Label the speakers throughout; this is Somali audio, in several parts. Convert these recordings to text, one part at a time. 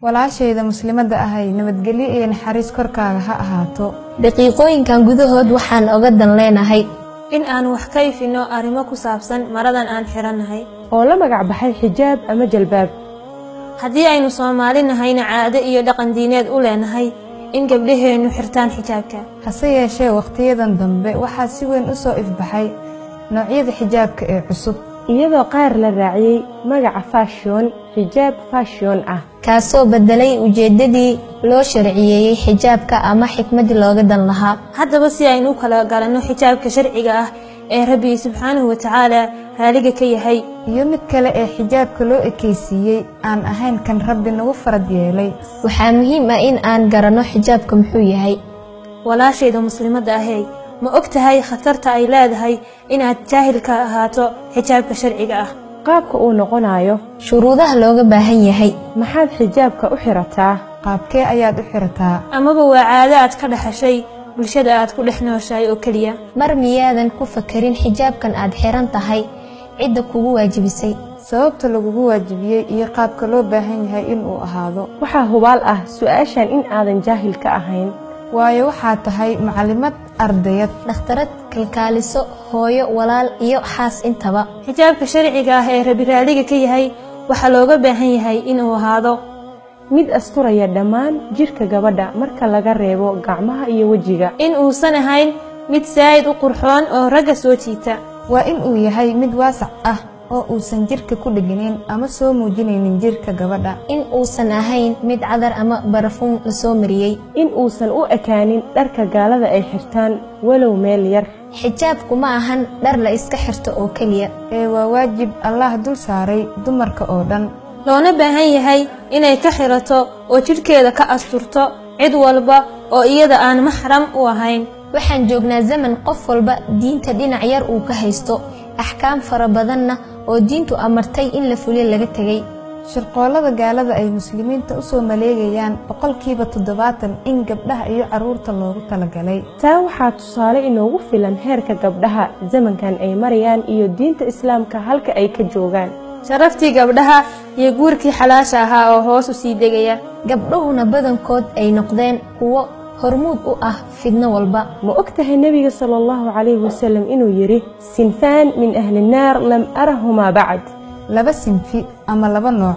Speaker 1: walaashayda muslimadda ahay nabadgelyo iyo naxariis korkaaga ha ahaato
Speaker 2: daqiiqooyinkan gudahood waxaan oga dan leenahay
Speaker 3: in aan wax ka ifinno arrimo ku saabsan maradan aan xirannahay
Speaker 4: oo la magac baxay xijaab ama jalbaab
Speaker 3: haddii aynu soomaali nahayna caado iyo dhaqan diineed u leenahay in gabdhaheennu xirtaan xijaabka
Speaker 1: hase yeeshee wakhtiyadan dambe waxaa si weyn u soo ifbaxay noocyada xijaabka ee cusub
Speaker 4: iyadoo qaar la raaciyey magaca fashion xijaab fashion ah
Speaker 2: kaasoo beddelay ujeeddadii loo sharciyeeyey xijaabka ama xikmaddii looga dan lahaa
Speaker 3: haddaba si aynu u kala garanno xijaabka sharciga ah ee rabbi subxaanahu watacaala raaliga ka yahay
Speaker 1: iyo mid kale ee xijaabka loo ekaysiiyey aan ahayn kan rabbi nagu farad yeelay
Speaker 2: waxaa muhiim ah in aan garanno xijaabka muxuu yahay
Speaker 3: walaashayda muslimadda ahey ma og tahay khatarta ay leedahay inaad jaahil ka ahaato xijaabka sharciga ah
Speaker 4: qaabka uu noqonayo
Speaker 2: shuruudaha looga baahan yahay
Speaker 4: maxaad xijaabka u xirataa
Speaker 1: qaabkee ayaad u xirataa
Speaker 3: amaba waa caado aad ka dhaxashay bulshada aad ku dhex nooshahay oo keliya
Speaker 2: mar miyaadan ku fakarin xijaabkan aad xiran tahay cidda kugu waajibisay
Speaker 1: sababta lagugu waajibiyey iyo qaabka loo baahan yahay inuu ahaado
Speaker 4: waxaa hubaal ah su-aashan in aadan jaahil ka ahayn
Speaker 1: waayo waxaad tahay macalimad ardayad
Speaker 2: dhakhtarad kalkaaliso hooyo walaal iyo xaas intaba
Speaker 3: xijaabka sharciga ah ee rabi raaliga ka yahay waxaa looga baahan yahay inuu ahaado
Speaker 4: mid asturaya dhammaan jidhka gabadha marka laga reebo gacmaha iyo wejiga
Speaker 3: in uusan ahayn mid saa'id u qurxoon oo ragga soo jiita
Speaker 1: waa in uu yahay mid waasac ah oo uusan jidhka ku dheganayn ama soo muujinaynin jidhka gabadha
Speaker 2: in uusan ahayn mid cadar ama barafuun la soo mariyey
Speaker 4: in uusan u ekaanin dharka gaalada ay xirtaan walow meel yar
Speaker 2: xijaabku ma ahan dhar la iska xirto oo keliya
Speaker 1: ee waa waajib allah dul saaray dumarka oo dhan
Speaker 3: loona baahan yahay inay ka xirato oo jidhkeeda ka asturto cid walba oo iyada aan maxram u ahayn
Speaker 2: waxaan joognaa zaman qof walba diinta dhinac yar uu ka haysto axkaam fara badanna oo diintu amartay in la fuliyo laga tegay
Speaker 1: shirqoollada gaalada ay muslimiinta u soo maleegayaan boqolkiiba toddobaatan in gabdhaha iyo carruurta loogu talagalay
Speaker 4: taa waxaa tusaale inoogu filan heerka gabdhaha zamankan ay marayaan iyo diinta islaamka halka ay ka joogaan
Speaker 3: sharaftii gabdhaha iyo guurkii xalaasha ahaa oo hoos u sii degaya
Speaker 2: gabdhuhuna badankood ay noqdeen kuwo hormuud u ah fidno walba
Speaker 4: ma og tahay nebiga sala allahu calayhi wasalam inuu yidhi sinfaan min ahli naar lam arahumaa bacd
Speaker 1: laba sinfi ama laba nooc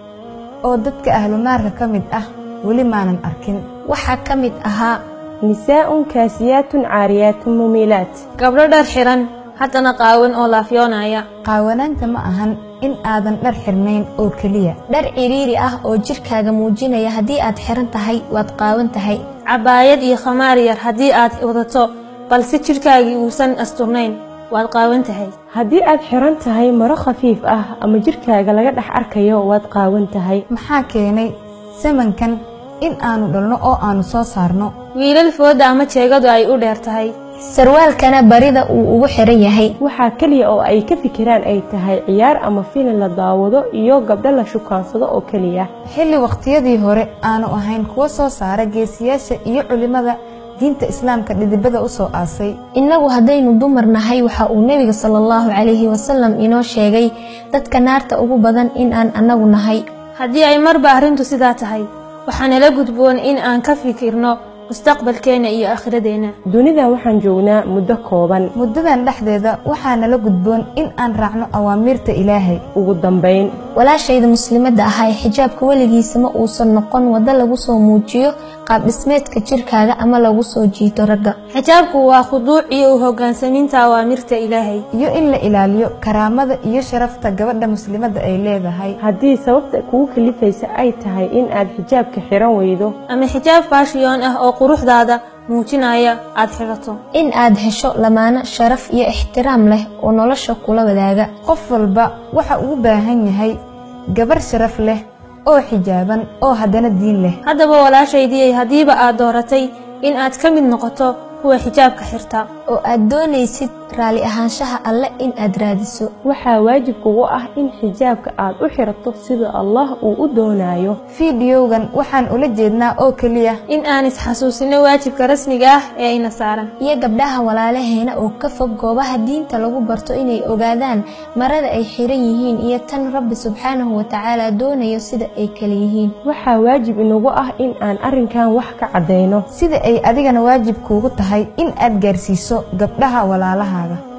Speaker 1: oo dadka ahlu naarka ka mid ah weli maanan arkin
Speaker 2: waxaa ka mid ahaa
Speaker 4: nisaa'un kaasiyaatun caariyaatun mumiilaat
Speaker 3: gabdho dhar xiran haddana qaawan oo laafyoonaya
Speaker 1: qaawanaanta ma ahan in aadan dhar xirnayn oo keliya
Speaker 2: dhar ciriiri ah oo jidhkaaga muujinaya haddii aad xiran tahay waad qaawan tahay
Speaker 3: cabaayad iyo khamaar yar haddii aad wadato balse jidhkaagii uusan asturnayn waad qaawan tahay
Speaker 4: haddii aad xiran tahay maro khafiif ah ama jidhkaaga laga dhex arkayo waad qaawan tahay
Speaker 1: maxaa keenay samankan in aanu dhalno oo aanu soo saarno
Speaker 3: wiilal fooda ama jeegadu ay u dheer tahay
Speaker 2: sarwaalkana barida uu ugu xiran yahay
Speaker 4: waxaa keliya oo ay ka fikiraan ay tahay ciyaar ama filin la daawado iyo gabdho la shukaansado oo keliya
Speaker 1: xilli wakhtiyadii hore aanu ahayn kuwo soo saara geesiyaasha iyo culimmada diinta islaamka dhidibada u soo aasay
Speaker 2: innagu haddaynu dumar nahay waxa uu nebiga sala allahu calayhi wasalam inoo sheegay dadka naarta ugu badan in aan annagu nahay
Speaker 3: haddii ay marba arrintu sidaa tahay waxaa nala gudboon in aan ka fikirno mustaqbalkeenna iyo aakhiradeenna
Speaker 4: dunidan waxaan joognaa muddo kooban
Speaker 1: muddadan dhexdeeda waxaa nala gudboon in aan raacno awaamiirta ilaahay
Speaker 4: ugu dambayn
Speaker 2: walaashayda muslimadda ahaa ee xijaabka weligiisa ma uusan noqon waddo lagu soo muujiyo qaab dhismeedka jidhkaaga ama lagu soo jiito ragga
Speaker 3: xijaabku waa khuduuc iyo u hoggaansamiinta awaamirta ilaahay
Speaker 1: iyo in la ilaaliyo karaamada iyo sharafta gabadha muslimadda ay leedahay
Speaker 4: haddii sababta kugu kalifaysa ay tahay in aad xijaabka xiran weydo
Speaker 3: ama xijaab faashiyoon ah oo quruxdaada muujinaya aad xidhato
Speaker 2: in aad hesho lamaano sharaf iyo ixtiraam leh oo nolosha kula wadaaga
Speaker 1: qof walba waxa uu u baahan yahay gabar sharaf leh oo xijaaban oo haddana diin leh
Speaker 3: haddaba walaashaydii haddiiba aad dooratay in aad ka mid noqoto kuwa xijaabka xirta
Speaker 2: oo aad doonaysid raalli ahaanshaha alle in aad raadiso
Speaker 4: waxaa waajib kugu ah in xijaabka aad u xirato sida allah uu u doonayo
Speaker 1: fiidiyowgan waxaan ula jeednaa oo keliya
Speaker 3: in aan isxasuusino waajibka rasmiga ah ee ayna saaran
Speaker 2: iyo gabdhaha walaalaheena oo ka fog goobaha diinta lagu barto inay ogaadaan marada ay xiran yihiin iyo tan rabbi subxaanahu watacaala doonayo sida ay kala yihiin
Speaker 4: waxaa waajib inagu ah in aan arrinkan wax ka caddayno
Speaker 1: sida ay adigana waajib kuugu tahay in aad gaarsiiso gabdhaha walaalahaaga